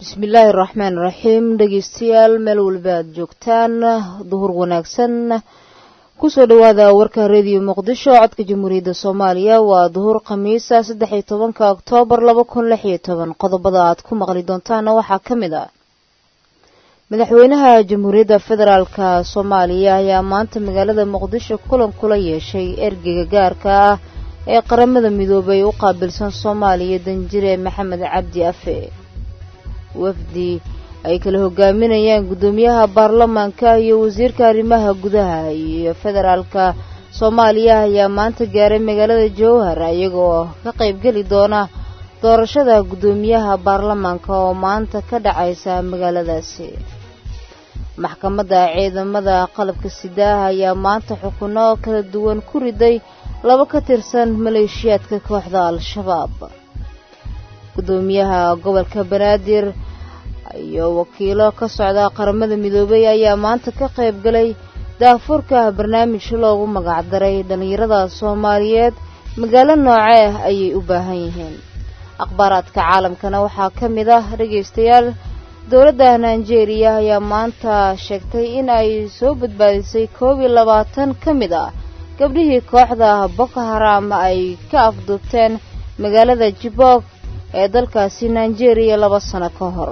bismillaahi raxmaan raxiim dhegeystayaal meel walba aad joogtaan duhur wanaagsan kusoo dhawaada warka rediyo muqdisho codka jamhuuriyadda soomaaliya waa duhur khamiisa saddex iyo tobanka oktoobar laba kun lix iyo toban qodobada aad ku maqli doontaana waxaa ka mid ah madaxweynaha jamhuuriyadda federaalka soomaaliya ayaa maanta magaalada muqdisho kulan kula yeeshay ergeyga gaarka ah ee qaramada midoobay u qaabilsan soomaaliya danjire maxamed cabdi afe wafdi ay kala hogaaminayaan guddoomiyaha baarlamaanka iyo wasiirka arrimaha gudaha iyo federaalka soomaaliya ayaa maanta gaaray magaalada jowhar iyagoo ka qaybgeli doona doorashada guddoomiyaha baarlamaanka oo maanta ka dhacaysa magaaladaasi maxkamadda ciidamada qalabka sidaah ayaa maanta xukuno kala duwan ku riday laba ka tirsan maleeshiyaadka kooxda al-shabaab guddoomiyaha gobolka banaadir iyo wakiilo ka socda qaramada midoobay ayaa maanta ka qayb galay daafurka barnaamij loogu magacdaray dhallinyarada soomaaliyeed magaalo noocee ah ayay u baahan yihiin akhbaaraadka caalamkana waxaa ka mid ah dhegaystayaal dowladda nigeria ayaa maanta sheegtay in ay soo badbaadisay koob iyo labaatan ka mid ah gabdhihii kooxda boko haram ay ka afduubteen magaalada jibok ee dalkaasi nigeria laba sano ka hor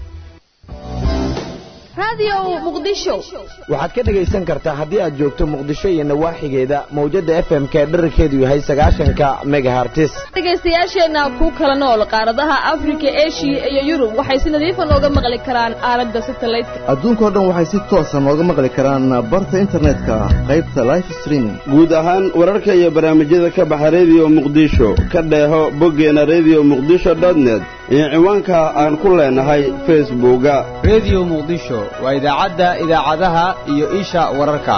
waxaad ka dhegaysan kartaa haddii aad joogto muqdisho iyo nawaaxigeeda mawjadda f m k dherarkeedu yahay sagaashanka megahartis dhegaystayaasheenna ku kala nool qaaradaha afrika eshiya iyo yurub waxay si nadiifa nooga maqli karaan aalada satalaydka adduunkao dhan waxay si toosa nooga maqli karaan barta internetka qaybta life streaming guud ahaan wararka iyo barnaamijyada ka baxa rediyo muqdisho ka dheeho boggeena rediyo muqdisho dotnet iyo ciwaanka aan ku leenahay facebooka rediyo muqdisho waa idaacadda idaacadaha iyo isha wararka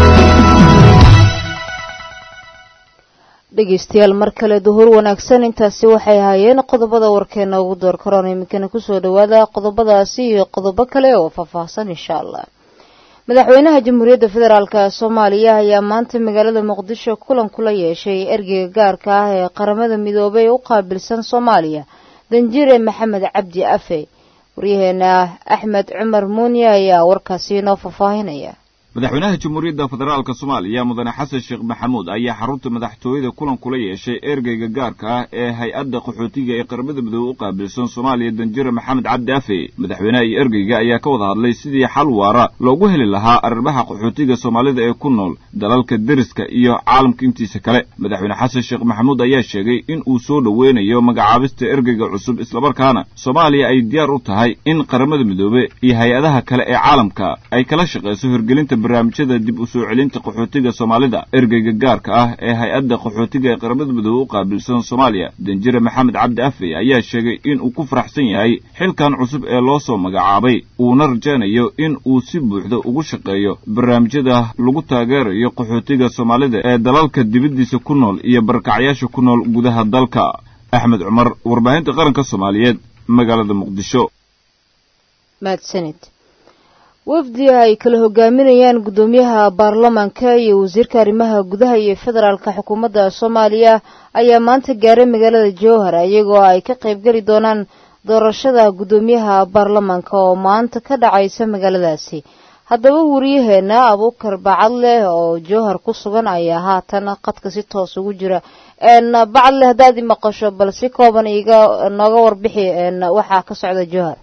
dhegaystayaal mar kale duhur wanaagsan intaasi waxay ahaayeen qodobada warkeena ugu door karoon iminkana kusoo dhawaada qodobadaasi iyo qodobo kale oo faahfaahsan insha allah madaxweynaha jamhuuriyadda federaalk soomaaliya ayaa maanta magaalada muqdisho kulan kula yeeshay ergeyga gaarka ah ee qaramada midoobay u qaabilsan soomaaliya danjire maxamed cabdi afe waryaheena axmed cumar muuniye ayaa warkaasi inoo faahfaahinaya madaxweynaha jamhuuriyadda federaalka soomaaliya mudane xasan sheekh maxamuud ayaa xarunta madaxtooyada kulan kula yeeshay ergeyga gaarka ah ee hay-adda qaxootiga ee qaramada midoobe u qaabilsan soomaaliya danjire maxamed cabdi afe madaxweynaha iyo ergeyga ayaa ka wada hadlay sidii xal waara loogu heli lahaa arrimaha qaxootiga soomaalida ee ku nool dalalka deriska iyo caalamka intiisa kale madaxweyne xasan sheekh maxamuud ayaa sheegay in uu soo dhoweynayo magacaabista ergeyga cusub islamarkaana soomaaliya ay diyaar u tahay in qaramada midoobe iyo hay-adaha kale ee caalamka ay kala shaqayso hirgelinta barnaamijyada dib u soo celinta qaxootiga soomaalida ergeyga gaarka ah ee hay-adda qaxootiga ee qaramada midoobe u qaabilsan soomaaliya danjire maxamed cabdi afe ayaa sheegay in uu ku faraxsan yahay xilkan cusub ee loo soo magacaabay uuna rajaynayo in uu si buuxda ugu shaqeeyo barnaamijyada lagu taageerayo qaxootiga soomaalida ee dalalka dibaddiisa ku nool iyo barakacyaasha ku nool gudaha dalka axmed cumar warbaahinta qaranka soomaaliyeed magaalada muqdisho mahadsanid wafdi ay kala hogaaminayaan guddoomiyaha baarlamaanka iyo wasiirka arrimaha gudaha iyo federaalka xukuumadda soomaaliya ayaa maanta gaaray magaalada jowhar iyagoo ay ka qaybgeli doonaan doorashada guddoomiyaha baarlamaanka oo maanta ka dhacaysa magaaladaasi haddaba wariyaheena abuukar bacadleh oo jowhar ku sugan ayaa haatan qadka si toos ugu jira bacadleh haddaad i maqasho bal si kooban iga nooga warbixi waxaa ka socda jowhar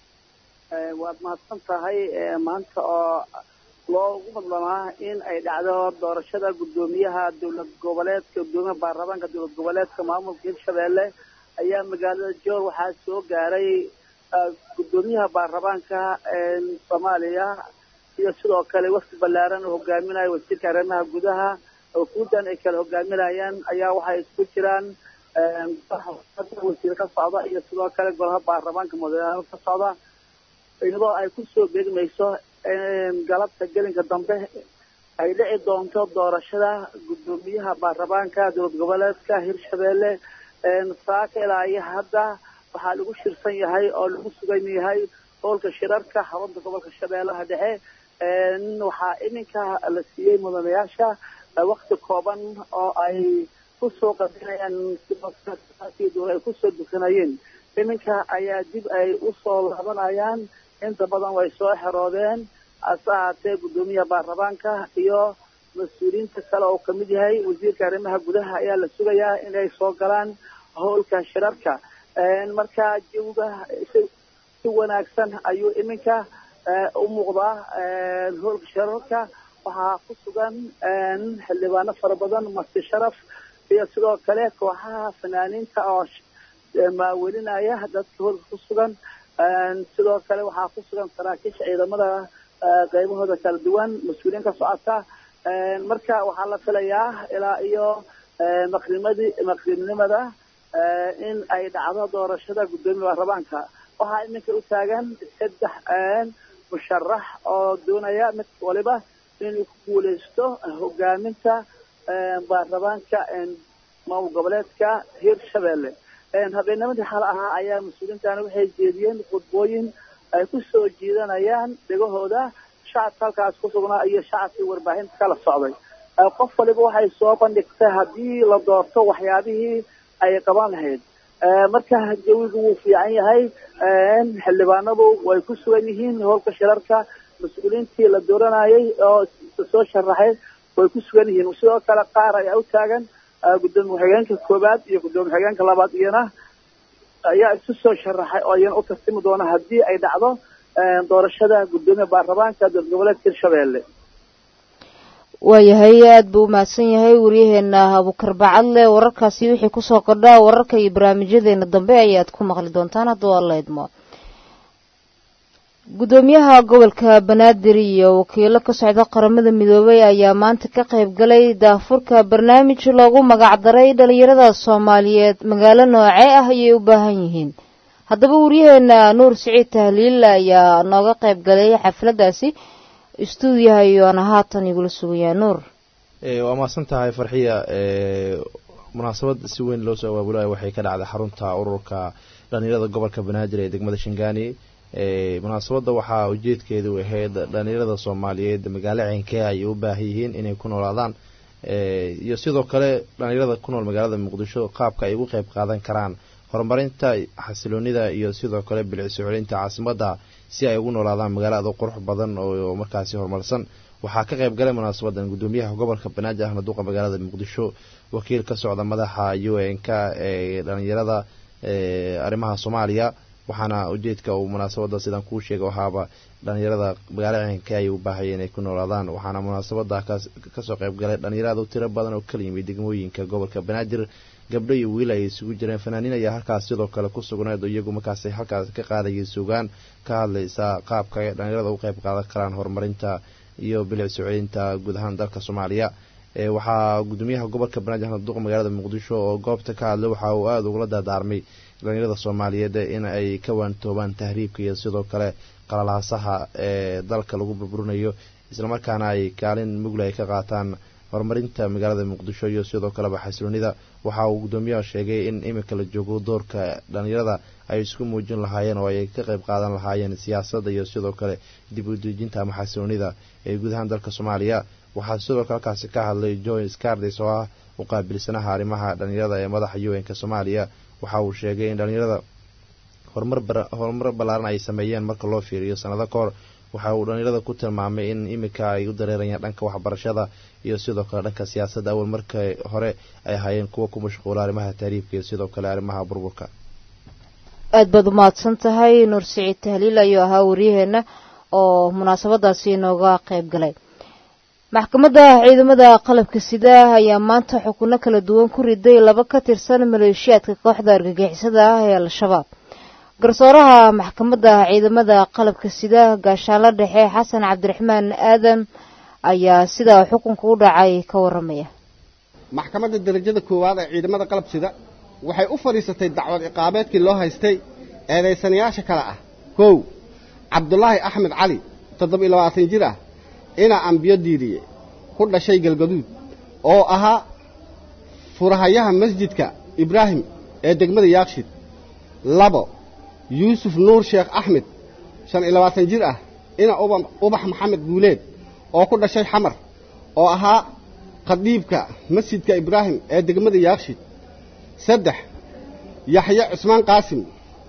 waad mahadsan tahay maanta oo loogu madlanaa in ay dhacdo doorashada guddoomiyaha dowlad goboleedka guddoomiyaha baarlamaanka dowlad goboleedka maamulka hirshabeelle ayaa magaalada joor waxaa soo gaaray guddoomiyaha baarlamaanka soomaaliya iyo sidoo kale wafdi ballaaran oo hogaaminaya wasiirka arrimaha gudaha wafuudan ay kala hogaaminayaan ayaa waxay isku jiraan wasiir ka socda iyo sidoo kale golaha baarlamaanka madaxweyne ka socda iyadoo ay kusoo beegmayso galabta gelinka dambe ay dhici doonto doorashada guddoomiyaha baarlamaanka dowlad goboleedka hirshabeelle saaka ilaa iyo hadda waxaa lagu shirsan yahay oo lagu sugan yahay howlka shirarka xarunta gobolka shabeellaha dhexe waxaa iminka la siiyey mudanayaasha wakti kooban oo ay kusoo qadinayaan ay kusoo dukanayeen iminka ayaa dib ay usoo laabanayaan inta badan way soo xeroodeen hase ahaatee guddoomiyaha baarlamaanka iyo mas-uuliyiinta kale oo kamid yahay wasiirka arrimaha gudaha ayaa la sugayaa inay soo galaan howlka shirarka marka jawiga si wanaagsan ayuu iminka u muuqdaa howlka shirarka waxaa ku sugan xildhibaano fara badan masti sharaf iyo sidoo kale kooxaha fanaaniinta oo maawelinaya dadka howlka ku sugan sidoo kale waxaa ku sugan saraakiisha ciidamada qaybahooda kala duwan mas-uuliyiin ka socota marka waxaa la filayaa ilaa iyo maqrimadii maqribnimada in ay dhacdo doorashada guddoomiya baarlamaanka waxaa iminka u taagan saddex musharax oo doonaya mid waliba inuu ku guuleysto hogaaminta baarlamaanka maamul goboleedka hirshabelle habeennimadii xal ahaa ayaa mas-uuliyiintana waxay jeediyeen khudbooyin ay ku soo jiidanayaan dhegahooda shacabka halkaas ku sugnaa iyo shacabkii warbaahinta kala socday qof waliba waxay soo bandhigtay haddii la doorto waxyaabihii ay qaban lahayd marka jawigu wuu fiican yahay xildhibaanadu way ku sugan yihiin howlka shirarka mas-uuliyiintii la dooranayay oo soo sharaxay way ku sugan yihiin sidoo kale qaar ayaa u taagan guddoomiye ku-xigeenka koowaad iyo guddoomiye ku-xigeenka labaad iyana ayaa isu soo sharaxay oo iyana u tartimi doona haddii ay dhacdo doorashada guddoomiya baarlamaanka dowlad goboleedka hirshabelle waayahay aada buu umahadsan yahay waryaheena abukar bacadle wararkaasi wixii kusoo kordhaa wararka iyo barnaamijyadeena dambe ayaad ku maqli doontaan hadduu alla idmo guddoomiyaha gobolka banaadir iyo wakiilo ka socda qaramada midoobay ayaa maanta ka qayb galay daafurka barnaamij loogu magacdaray dhalinyarada soomaaliyeed magaalo noocee ah ayay u baahan yihiin haddaba waryaheena nuur siciid tahliil ayaa nooga qayb galay xafladdaasi istuudiyaha iyoana haatan igula sugayaa nuur waa mahadsan tahay farxiya munaasabad si weyn loo soo abaabulayo waxay ka dhacday xarunta ururka dhalinyarada gobolka banaadir ee degmada shangaani munaasabadda waxaa ujeedkeedu ahayd dhalinyarada soomaaliyeed magaalo ceenkee ay u baahan yihiin inay ku noolaadaan iyo sidoo kale dhalinyarada ku nool magaalada muqdisho qaabka ay ugu qeyb qaadan karaan horumarinta xasiloonida iyo sidoo kale bilicsi celinta caasimadda si ay ugu noolaadaan magaalada qurux badan oo markaasi horumarsan waxaa ka qayb galay munaasabadan guddoomiyaha gobolka banaadir ahmed duqa magaalada muqdisho wakiil ka socda madaxa u n k ee dhalinyarada arrimaha soomaaliya waxaana ujeedka uu munaasabada sidaan kuu sheega ahaaba dhalinyarada magaalo ceenka ay u baahaya inay ku noolaadaan waxaana munaasabada kasoo qayb galay dhalinyarada u tiro badan oo kala yimid degmooyinka gobolka banaadir gabdho iyo wiil ay isugu jireen fanaaniin ayaa halkaas sidoo kale ku sugneed iyagu markaas halkaas ka qaadayay sugaan ka hadlaysa qaabka ay dhalinyarada u qayb qaadan karaan horumarinta iyo bilic soo celinta guud ahaan dalka soomaaliya waxaa gudoomiyaha gobolka banaadir ahmed duqa magaalada muqdisho oo goobta ka hadlay waxa uu aada ugula dardaarmay dhalinyarada soomaaliyeed in ay ka waantoobaan tahriibka iyo sidoo kale qalalaasaha ee dalka lagu burburinayo islamarkaana ay kaalin mugla ay ka qaataan horumarinta magaalada muqdisho iyo sidoo kaleba xasiloonida waxa uu guddoomiyaha sheegay in iminka la joogo doorka dhalinyarada ay isku muujin lahaayeen oo ay ka qayb qaadan lahaayeen siyaasadda iyo sidoo kale dib u dejinta ama xasiloonida ee guud ahaan dalka soomaaliya waxaa sidoo kale halkaasi ka hadlay joy scardes oo ah u qaabilsanaha arrimaha dhalinyarada ee madaxa u n-ka soomaaliya waxa uu sheegay in dhalinyarada horumar ballaaran ay sameeyeen marka loo fiiriyo sanado ka hor waxa uu dhalinyarada ku tilmaamay in iminka ay u dareerayaan dhanka waxbarashada iyo sidoo kale dhanka siyaasadda awal marka hore ay ahaayeen kuwa ku mashquula arrimaha taariibka iyo sidoo kale arrimaha burburka aada baad umahadsan tahay nuur siciid tahliil ayuu ahaa waryaheena oo munaasabadaasi inooga qayb galay maxkamadda ciidamada qalabka sida ayaa maanta xukuno kala duwan ku riday laba ka tirsan maleeshiyaadka kooxda argagixisada ah ee al-shabaab garsooraha maxkamadda ciidamada qalabka sida gaashaanlo dhexe xasan cabdiraxmaan aadan ayaa sidaa xukunka u dhacay ka waramaya maxkamadda darajada koowaad ee ciidamada qalab sida waxay u fadhiisatay dacwad ciqaabeedkii loo haystay eedaysanayaasha kale ah kow cabdulaahi axmed cali toddoba-iyo labaatan jir ah inaa ambiyo diiriye ku dhashay galgaduud oo ahaa furahayaha masjidka ibraahim ee degmada yaakshid labo yuusuf nuur sheekh axmed shan iyo labaatan jir ah ina ubax maxamed guuleed oo ku dhashay xamar oo ahaa khadiibka masjidka ibraahim ee degmada yaakshid saddex yaxye cusmaan qaasim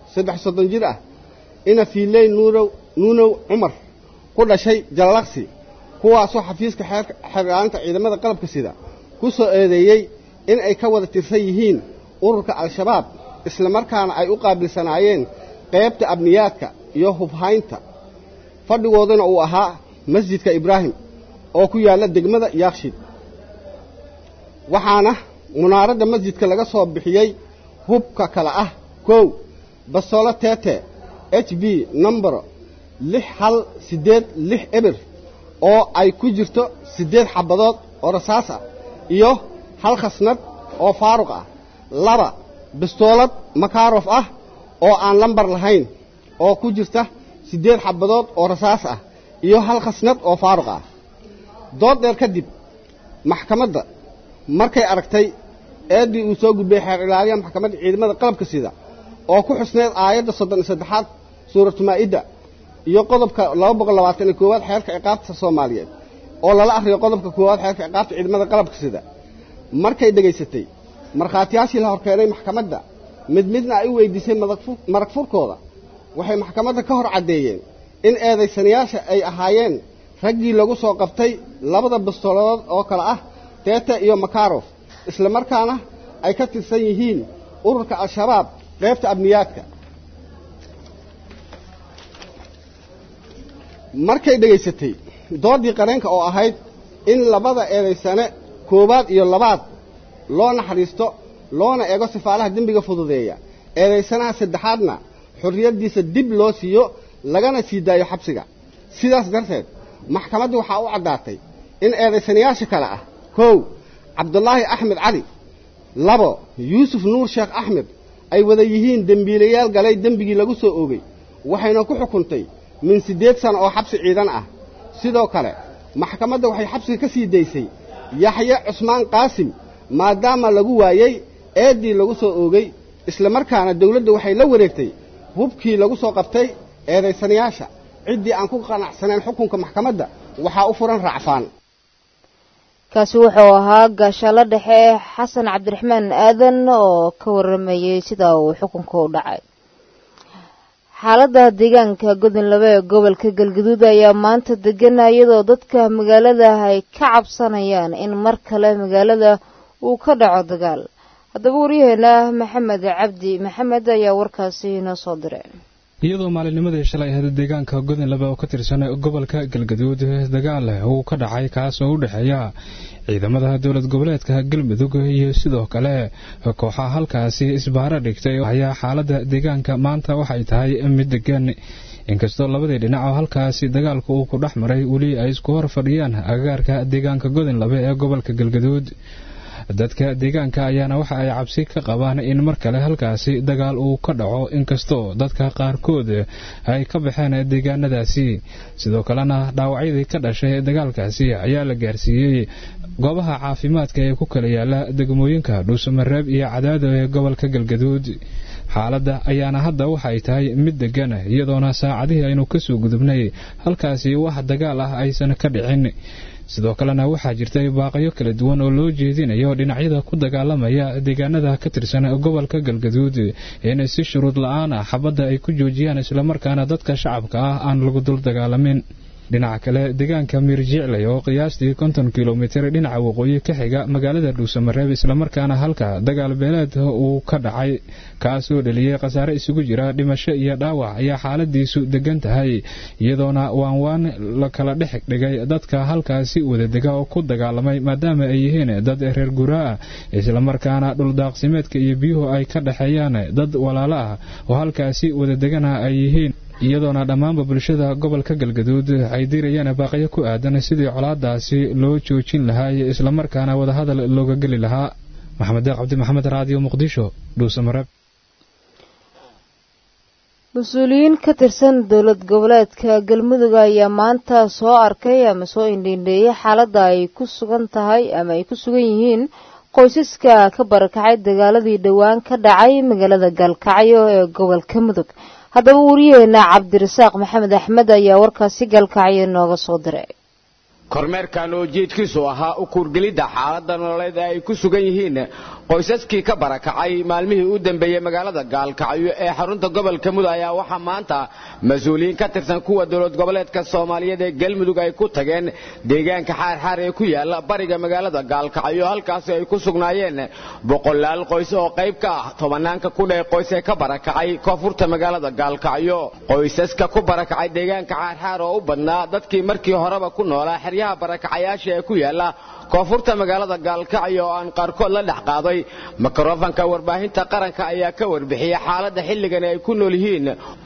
saddex soddon jir ah ina fiiley nuurow nuunow cumar ku dhashay jallaqsi kuwaasoo xafiiska xeerla'aanta ciidamada qalabka sida ku soo eedeeyey in ay ka wada tirsan yihiin ururka al-shabaab islamarkaana ay u qaabilsanaayeen qaybta abniyaadka iyo hubhaynta fadhigooduna uu ahaa masjidka ibraahim oo ku yaalla degmada yaakshid waxaana munaaradda masjidka laga soo bixiyey hubka kale ah kow bastoolo tete h b nombero lix hal siddeed lix eber oo ay ku jirto siddeed xabadood oo rasaas ah iyo hal khasnad oo faaruq ah laba bastoolad makarof ah oo aan lambar lahayn oo ku jirta siddeed xabadood oo rasaas ah iyo hal khasnad oo faaruq ah dood dheer kadib maxkamadda markay aragtay eeddii uu soo gudbay xeer ilaaliya maxkamadda ciidamada qalabka sida oo ku xusneed aayadda soddon iyo saddexaad suuratu maa'idda iyo qodobka laba boqol labaatan iyo koowaad xeerka ciqaabta soomaaliyeed oo lala akhriyo qodobka koowaad xeerka ciqaabta ciidamada qalabka sida markay dhegaysatay markhaatiyaashii la horkeenay maxkamadda mid midna ay u weydiisay marag furkooda waxay maxkamadda ka hor caddeeyeen in eedaysanayaasha ay ahaayeen raggii lagu soo qabtay labada bastooladood oo kale ah teete iyo makarof isla markaana ay ka tirsan yihiin ururka al-shabaab qaybta abniyaadka markay dhegaysatay doodii qareenka oo ahayd in labada eedaysane koowaad iyo labaad loo naxariisto loona eego sifaalaha dembiga fududeeya eedaysanaha saddexaadna xorriyaddiisa dib loo siiyo lagana sii daayo xabsiga sidaas darteed maxkamaddu waxaa u caddaatay in eedaysanayaasha kale ah kow cabdulaahi axmed cali labo yuusuf nuur sheekh axmed ay wada yihiin dembiilayaal galay dembigii lagu soo oogay waxayna ku xukuntay min siddeed sano oo xabsi ciidan ah sidoo kale maxkamadda waxay xabsiga ka sii daysay yaxye cusmaan qaasim maadaama lagu waayey eeddii lagu soo oogay isla markaana dawladda waxay la wareegtay hubkii lagu soo qabtay eedaysanayaasha ciddii aan ku qanacsanayn xukunka maxkamadda waxaa u furan raacfaan kaasi wuxuu ahaa gaashaalo dhexe xasan cabdiraxmaan aadan oo ka waramayey sida uu xukunka u dhacay xaaladda deegaanka godonlaba ee gobolka galgaduud ayaa maanta degana iyadoo dadka magaalada ay ka cabsanayaan in mar kale magaalada uu ka dhaco dagaal haddaba waryaheena maxamed cabdi maxamed ayaa warkaasi inoo soo diray iyadoo maalinnimadii shalay ahayd deegaanka godonlaba oo ka tirsan gobolka galgaduud dagaal uu ka dhacay kaas oo u dhexeeya ciidamada dowlad goboleedka galmudug iyo sidoo kale kooxaha halkaasi isbaaro dhigtay ayaa xaaladda deegaanka maanta waxay tahay mid degan inkastoo labadii dhinac oo halkaasi dagaalku uu ku dhex maray weli ay isku hor fadhiyaan agagaarka deegaanka godonlaba ee gobolka galgaduud dadka deegaanka ayaana waxa ay cabsi ka qabaan in mar kale halkaasi dagaal uu ka dhaco inkastoo dadka qaarkood ay ka baxeen deegaanadaasi sidoo kalena dhaawacyadii ka dhashay dagaalkaasi ayaa la gaarsiiyey goobaha caafimaadka ee ku kala yaala degmooyinka dhuusamareeb iyo cadaado ee gobolka galgaduud xaaladda ayaana hadda waxay tahay mid degan iyadoona saacadihii aynu kasoo gudubnay halkaasi wax dagaal ah aysan ka dhicin sidoo kalena waxaa jirtay baaqyo kala duwan oo loo jeedinayo dhinacyada ku dagaalamaya deegaanada ka tirsan gobolka galgaduud in si shuruud la-aan ah xabadda ay ku joojiyaan islamarkaana dadka shacabka ah aan lagu dul dagaalamin dhinaca kale deegaanka miirjicley oo qiyaastii konton kilomitir dhinaca waqooyi ka xiga magaalada dhuusamareeb islamarkaana halka dagaal beeleed uu ka dhacay kaasoo dheliyey khasaare isugu jira dhimasho iyo dhaawac ayaa xaaladiisu degan tahay iyadoona waanwaan la kala dhex dhigay dadka halkaasi wadadega oo ku dagaalamay maadaama ay yihiin dad reer guraa islamarkaana dhuldaaqsimeedka iyo biyuhu ay ka dhexeeyaan dad walaalo ah oo halkaasi wadadegana ay yihiin iyadoona dhammaanba bulshada gobolka galgaduud ay dirayaan baaqyo ku aadan sidii colaadaasi loo joojin lahaa iyo islamarkaana wadahadal looga geli lahaa maxamed deeq cabdi maxamed raadiyo muqdisho dhuusamareeb mas-uuliyiin ka tirsan dowlad goboleedka galmudug ayaa maanta soo arkay ama soo indhiindheeyay xaaladda ay ku sugan tahay ama ay ku sugan yihiin qoysaska ka barakacay dagaaladii dhowaan ka dhacay magaalada gaalkacyo ee gobolka mudug haddaba wariyaheena cabdirasaaq maxamed axmed ayaa warkaasi gaalkacyo nooga soo diray kormeerkan oo jeedkiisu ahaa u kuurgelidda xaaladda nololeed ee ay ku sugan yihiin qoysaskii ka barakacay maalmihii u dambeeyey magaalada gaalkacyo ee xarunta gobolka mudug ayaa waxaa maanta mas-uuliyiin ka tirsan kuwa dowlad goboleedka soomaaliyeed ee galmudug ay ku tageen deegaanka xaarxaar ee ku yaala bariga magaalada gaalkacyo halkaasi ay ku sugnaayeen boqolaal qoys oo qayb ka ah tobanaanka kudhee qoys ee ka barakacay koonfurta magaalada gaalkacyo qoysaska ku barakacay deegaanka xaarxaar oo u badnaa dadkii markii horeba ku noolaa xeryaha barakacayaasha ee ku yaala koonfurta magaalada gaalkacyo oo aan qaarkood la dhex qaaday mikrofanka warbaahinta qaranka ayaa ka warbixiyey xaaladda xilligan ay ku nool yihiin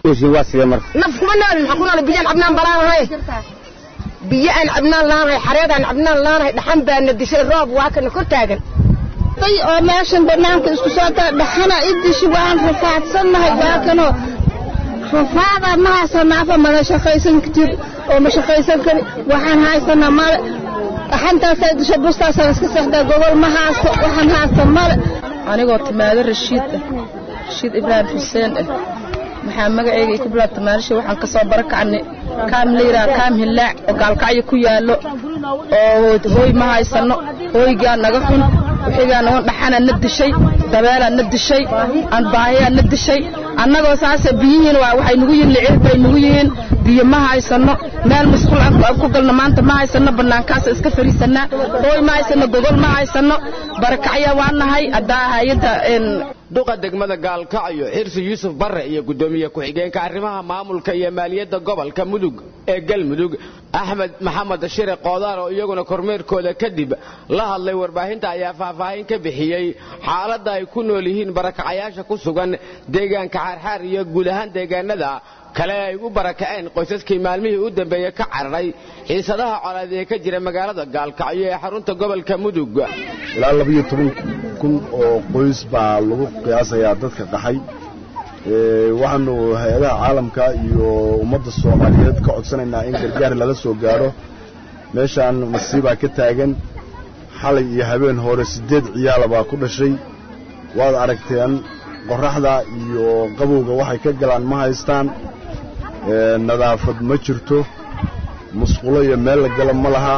naf kuma noolin waxaan ku noolay biyaan cabnaan balaanahay biyo aan cabnaan laanahay xareed aan cabnaan laanahay dhaxan baana dishay roob waa kana kor taagan oo meeshan banaanka isku soo taa dhaxana idishi waan rafaadsannahay waa kanoo rafaada ma haysana afa mana shaqaysan jir oo ma shaqaysan kari waxaan haysanaa male dhaxantaasaa disha bustaasaan iska seexdaa gobol ma haysto waxaan haysta male anigoo timaado rashiid ah rashiid ibraahim xuseen ah maxaa magaceyga ku bilaabta maalisha waxaan ka soo barakacnay kaam la yidhaha kaam hillaac oo gaalkacyo ku yaallo oo hooy ma haysano hooygaa naga xun wixigaa nagan dhaxana na dishay dabeelaa na dishay anbaahayaa na dishay annagoo saase biyihiin waxay nugu yihiin licir bay nugu yihiin biyo ma haysano meel musqul aan ku galno maanta ma haysano bannaankaasa iska fariisanaa hooy ma haysano gogol ma haysano barakacya waa nahay haddaa hay-adda duqa degmada gaalkacyo xirsi yuusuf barre iyo guddoomiye ku-xigeenka arrimaha maamulka iyo maaliyadda gobolka mudug ee galmudug axmed maxamed shire qoodaar oo iyaguna kormeerkooda kadib la hadlay warbaahinta ayaa faahfaahin ka bixiyey xaaladda ay ku nool yihiin barakacayaasha ku sugan deegaanka xaarxaar iyo guud ahaan deegaanada kale ay u barakaceen qoysaskii maalmihii u dambeeyey ka cararay xiisadaha colaad ee ka jira magaalada gaalkacyo ee xarunta gobolka mudug ilaa labayo toban kun oo qoys baa lagu qiyaasayaa dadka qaxay waxaanu hay-adaha caalamka iyo ummadda soomaaliyeed ka codsanaynaa in gargaar lala soo gaadho meeshaan masiibaa ka taagan xalay iyo habeen hore siddeed ciyaala baa ku dhashay waad aragteen qorraxda iyo qabowga waxay ka galaan ma haystaan nadaafad ma jirto musqulo iyo meel la gala ma laha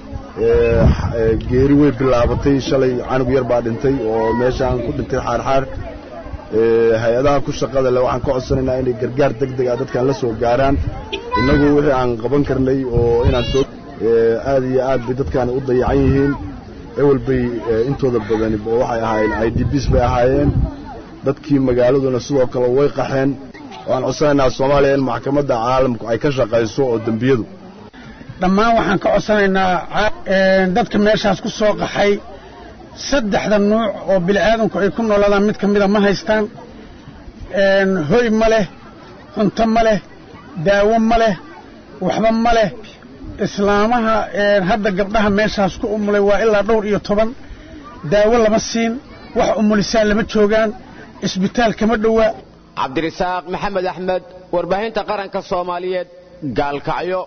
geeri way bilaabatay shalay canug yar baa dhintay oo meeshaan ku dhintay xaarxaar hay-adaha ku shaqada leh waxaan ka codsanaynaa inay gargaar deg deg ah dadkan la soo gaaraan innagu wixii aan qaban karnay oo inaan soo aad iyo aad bay dadkaani u dayacan yihiin ewel bay intooda badani waxay ahaayeen i d bs bay ahaayeen dadkii magaaladuna sidoo kale way qaxeen waan codsanaynaa soomaaliya in maxkamadda caalamku ay ka shaqayso oo dembiyadu dhammaan waxaan ka codsanaynaa dadka meeshaas ku soo qaxay saddexda nuuc oo bini'aadanku ay ku noolaadaan mid ka mida ma haystaan hoy ma leh cunto ma leh daawo ma leh waxba ma leh islaamaha hadda gabdhaha meeshaas ku umulay waa ilaa dhowr iyo toban daawo lama siin wax umulisaan lama joogaan isbitaal kama dhowaa cabdirasaaq maxamed axmed warbaahinta qaranka soomaaliyeed gaalkacyo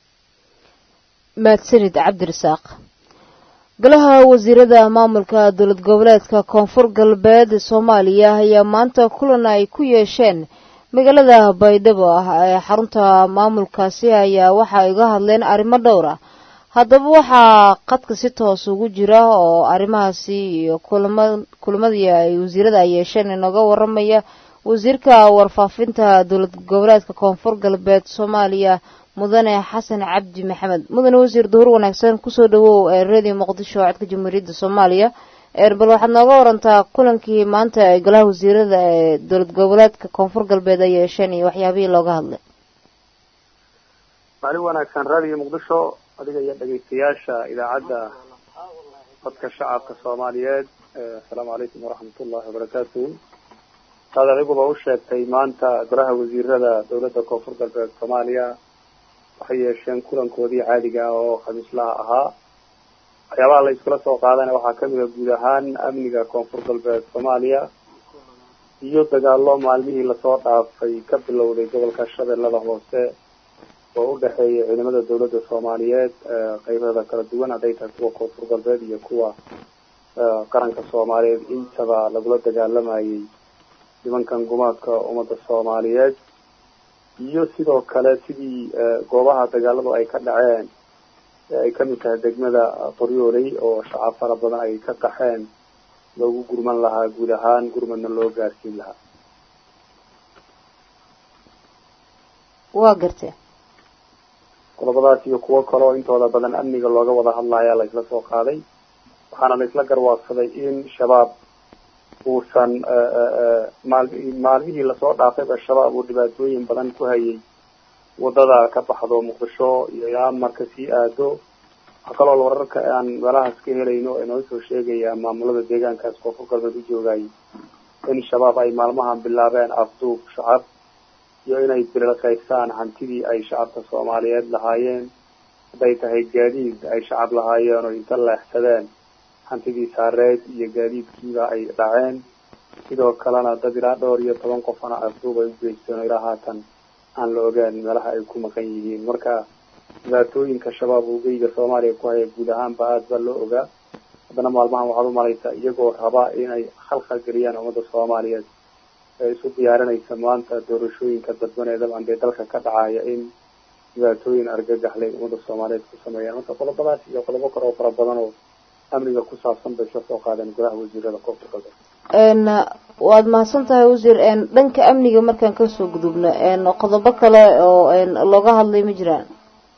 mahadsanid cabdirasaaq golaha wasiirada maamulka dowlad goboleedka koonfur galbeed soomaaliya ayaa maanta kulan ay ku yeesheen magaalada baydhabo ah ee xarunta maamulkaasi ayaa waxa ay uga hadleen arrimo dhowr ah haddaba waxaa qadka si toos ugu jira oo arrimahaasi iyo kulamadii ay wasiirada ay yeesheen inooga waramaya wasiirka warfaafinta dowlad goboleedka koonfur galbeed soomaaliya mudane xasan cabdi maxamed mudane wasiir duhur wanaagsan kusoo dhawow ee radio muqdisho codka jamhuuriyadda soomaaliya bal waxaad nooga warantaa kulankii maanta ee golaha wasiirada ee dowlad goboleedka koonfur galbeed ay yeesheen iyo waxyaabihii looga hadlay maalin wanaagsan radio muqdisho adiga iyo dhegaystayaasha idaacadda codka shacabka soomaaliyeed asalaamu calaykum waraxmat ullahi wabarakaatu saad adiguba u sheegtay maanta golaha wasiirada dowladda koonfur galbeed soomaaliya waxay yeesheen kulankoodii caadiga ah oo khamiislaha ahaa waxyaabaha la iskula soo qaadana waxaa kamid a guud ahaan amniga koonfur galbeed soomaaliya iyo dagaalo maalmihii lasoo dhaafay ka bilowday gobolka shabeellada hoose oo u dhexeeya ciidamada dowladda soomaaliyeed qeybada kala duwan hadday tahay kuwa koonfur galbeed iyo kuwa qaranka soomaaliyeed intaba lagula dagaalamayay nimankan gumaadka ummadda soomaaliyeed iyo sidoo kale sidii goobaha dagaaladu ay ka dhaceen ay ka mid tahay degmada qoryooley oo shacab fara badan ay ka qaxeen loogu gurman lahaa guud ahaan gurmadna loo gaarsiin lahaa waa gartee qodobadaas iyo kuwo kale oo intooda badan amniga looga wada hadlaya laysla soo qaaday waxaana laysla garwaaqsaday in shabaab uusan maal maalmihii lasoo dhaafayba shabaab uu dhibaatooyin badan ku hayay wadada ka baxdo muqdisho iyo ilaa marka sii aado waxaa kaloo wararka aan meelahaas ka helayno ee noo soo sheegaya maamulada deegaankaas koonfur galbeed u joogay in shabaab ay maalmahan bilaabeen afduub shacab iyo inay bililqaystaan hantidii ay shacabka soomaaliyeed lahaayeen hadday tahay gaadiid ay shacab lahaayeen oo inta leexsadeen hantidii saareed iyo gaadiidkiiba ay dhaceen sidoo kalena dad ilaa dhowr iyo toban qofana afduub ay u geysteen oo ilaa haatan aan la ogaan meelaha ay ku maqan yihiin marka dhibaatooyinka shabaab uu geyga soomaaliya ku haya guud ahaanba aada baa loo ogaa haddana maalmahan waxaad umalaysaa iyagoo rabaa inay khalkhal geliyaan ummadda soomaaliyeed ee isu diyaarinaysa maanta doorashooyinka dadban ee dabcan dee dalka ka dhacaya in dhibaatooyin argagaxlay ummadda soomaaliyeed ku sameeyaan marka qodobadaas iyo qodobo kale oo fara badan oo amniga ku saabsan bay isla soo qaadeen gudaha wasiirada koonfur galbeed waad mahadsan tahay wasiir dhanka amniga markaan kasoo gudubno qodobo kale oo looga hadlay ma jiraan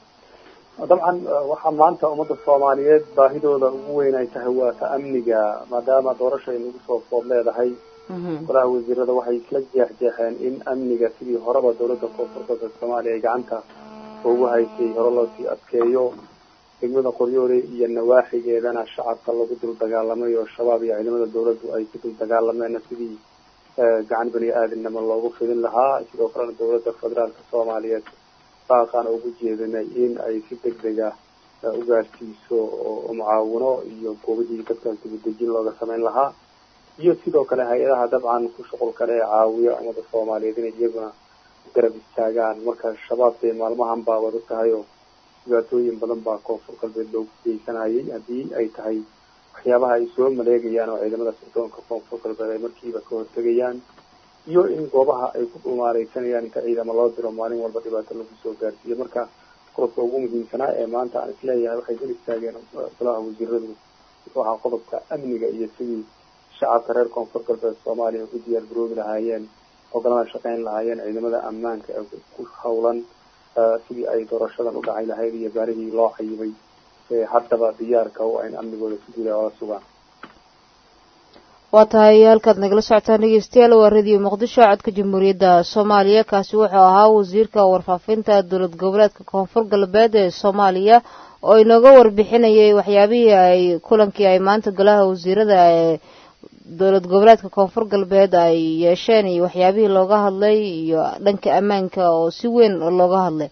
dabcan waxaa maanta ummadda soomaaliyeed baahidooda ugu weyn ay tahay waa ta amniga maadaama doorasha ay nagu soo food leedahay golaha wasiirada waxay isla jeexjeexeen in amniga sidii horeba dowladda koonfur galbeed soomaaliya ay gacanta ugu haysay hore loosii adkeeyo degmada qoryoole iyo nawaaxigeedana shacabka lagu dul dagaalamay oo shabaab iyo ciidamada dawladdu ay ku dul dagaalameenna sidii gacan bani aadamnimo loogu fidin lahaa sidoo kalena dowladda federaalka soomaaliyeed baaqaan ugu jeedinay in ay si deg deg ah u gaarsiiso oo mucaawino iyo goobihii dadkaas dibadejin looga samayn lahaa iyo sidoo kale hay-adaha dabcan ku shuqul kale ee caawiya ummada soomaaliyeed inay iyaguna garab istaagaan marka shabaab dee maalmahan baa wada tahay oo dhibaatooyin badan baa koonfur galbeed loogu geysanayay haddii ay tahay waxyaabaha ay soo maleegayaan oo ciidamada sirdoonka koonfur galbeed ay markiiba ka hortegayaan iyo in goobaha ay ku dhumaareysanayaan inta ciidamo loo diro maalin walba dhibaato lagu soo gaarsiiyo marka qodobka ugu muhiimsanaa ee maanta aan isleeyahay waxay dul istaageen golaha wasiiradu wuxuu ahaa qodobka amniga iyo sidii shacabka reer koonfur galbeed soomaaliya ugu diyaar garoobi lahaayeen ogalana shaqeyn lahaayeen ciidamada ammaanka ee ku hawlan sidii ay doorashadan u dhacay lahayd iyo baarihii loo cayibay ee haddaba diyaarka u ayn amnigooda si guud oola sugaan waa tahay halkaad nagala socotaan dhegeystayaal waa radio muqdisho codka jamhuuriyadda soomaaliya kaasi wuxuu ahaa wasiirka warfaafinta dowlad goboleedka koonfur galbeed ee soomaaliya oo inooga warbixinayay waxyaabihii ay kulankii ay maanta golaha wasiirada ee dowlad goboleedka koonfur galbeed ay yeesheen iyo waxyaabihii looga hadlay iyo dhanka ammaanka oo si weyn looga hadlay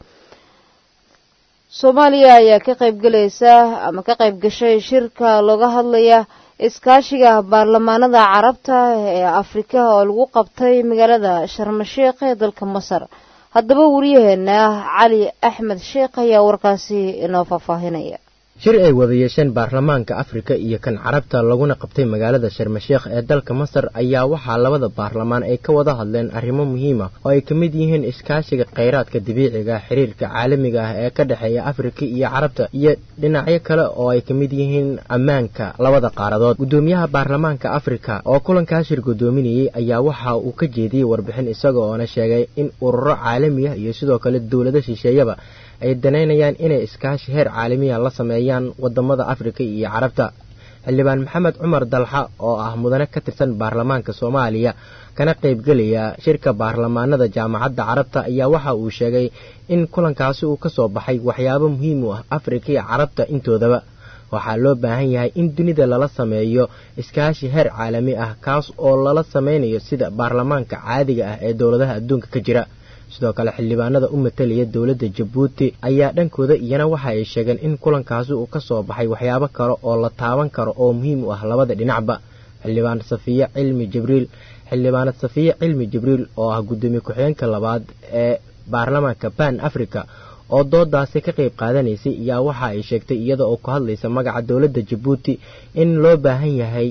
soomaaliya ayaa ka qayb galaysa ama ka qayb gashay shirka looga hadlaya iskaashiga baarlamaanada carabta ee afrika oo lagu qabtay magaalada sharmasheekh ee dalka masar haddaba wariyaheena cali axmed sheekh ayaa warkaasi inoo faahfaahinaya shir ay wada yeesheen baarlamaanka afrika iyo kan carabta laguna qabtay magaalada sharmasheekh ee dalka masar ayaa waxaa labada baarlamaan ay ka wada hadleen arrimo muhiima oo ay ka mid yihiin iskaashiga khayraadka dabiiciga xiriirka caalamiga ah ee ka dhexeeya afrika iyo carabta iyo dhinacyo kale oo ay ka mid yihiin ammaanka labada qaaradood guddoomiyaha baarlamaanka afrika oo kulankaa shir guddoominayey ayaa waxa uu ka jeediyey warbixin isaga oona sheegay in ururo caalami ah iyo sidoo kale dowlado shisheeyaba ay danaynayaan inay iskaashi heer caalamiya la sameeyaan wadamada afrika iyo carabta xildhibaan maxamed cumar dalxa oo ah mudane ka tirsan baarlamaanka soomaaliya kana qaybgelaya shirka baarlamaanada jaamacadda carabta ayaa waxa uu sheegay in kulankaasi uu ka soo baxay waxyaabo muhiim u ah afrika iyo carabta intoodaba waxaa loo baahan yahay in dunida lala sameeyo iskaashi heer caalami ah kaas oo lala sameynayo sida baarlamaanka caadiga ah ee dowladaha adduunka ka jira sidoo kale xildhibaanada u matalaya dowladda jabuuti ayaa dhankooda iyana waxa ay sheegeen in kulankaasi uu ka soo baxay waxyaabo kale oo la taaban karo oo muhiim u ah labada dhinacba xildhibaan safiye cilmi jibriil xildhibaanad safiye cilmi jibriil oo ah guddoomiye ku-xigeenka labaad ee baarlamaanka ban africa oo doodaasi ka qayb qaadanaysay ayaa waxa ay sheegtay iyada oo ku hadlaysa magaca dowladda jabuuti in loo baahan yahay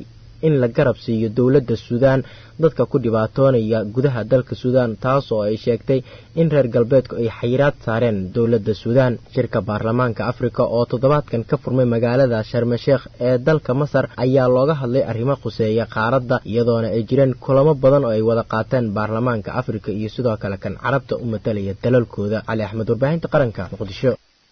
in la garab siiyo dowladda suudaan dadka ku dhibaatoonaya gudaha dalka suudaan taas oo ay sheegtay in reer galbeedku ay xayiraad saareen dowladda suudaan shirka baarlamaanka afrika oo toddobaadkan ka furmay magaalada sharmasheekh ee dalka masar ayaa looga hadlay arrimo khuseeya qaaradda iyadoona ay jireen kulamo badan oo ay wada qaateen baarlamaanka afrika iyo sidoo kale kan carabta u matalaya dalalkooda cali axmed warbaahinta qaranka muqdisho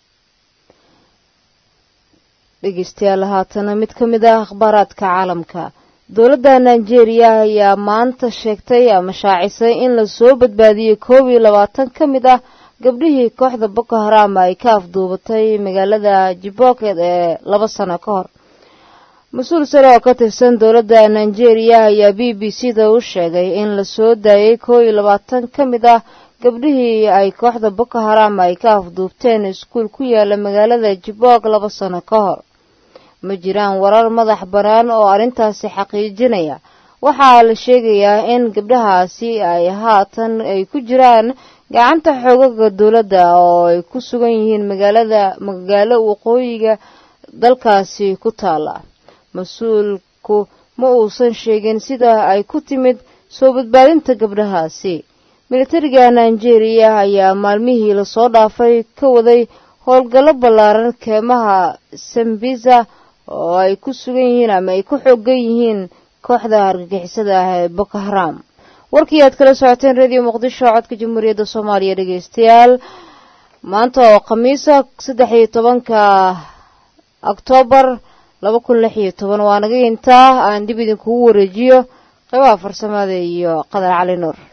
dhegeystayaal haatana mid ka mid ah akhbaaraadka caalamka dowladda nigeria ayaa maanta sheegtay ama shaacisay in lasoo badbaadiyey koob iyo labaatan ka mid ah gabdhihii kooxda boko haram ay ka afduubatay magaalada jiboket ee laba sano ka hor mas-uul sare oo ka tirsan dowladda nigeria ayaa b b c da u sheegay in lasoo daayay koob iyo labaatan ka mid ah gabdhihii ay kooxda boko haram ay ka afduubteen iskuul ku yaala magaalada jibok laba sano ka hor ma jiraan warar madax bannaan oo arrintaasi xaqiijinaya waxaa la sheegayaa in gabdhahaasi ay haatan ay ku jiraan gacanta xoogaga dowladda oo ay ku sugan yihiin magaalada magaalo waqooyiga dalkaasi ku taala mas-uulku ma uusan sheegin sida ay ku timid soo badbaadinta gabdhahaasi militariga nigeria ayaa maalmihii lasoo dhaafay ka waday howlgallo ballaaran keemaha sambiza oo ay ku sugan yihiin ama ay ku xoogan yihiin kooxda argagixisada ah ee boko haram warkii aad kala socoteen radio muqdisho codka jamhuuriyadda soomaaliya dhegeystayaal maanta oo khamiisa saddex iyo tobanka oktoobar laba kun lix iyo toban waa naga intaa aan dib idinkugu wareejiyo qaybaha farsamada iyo qadar cali nuur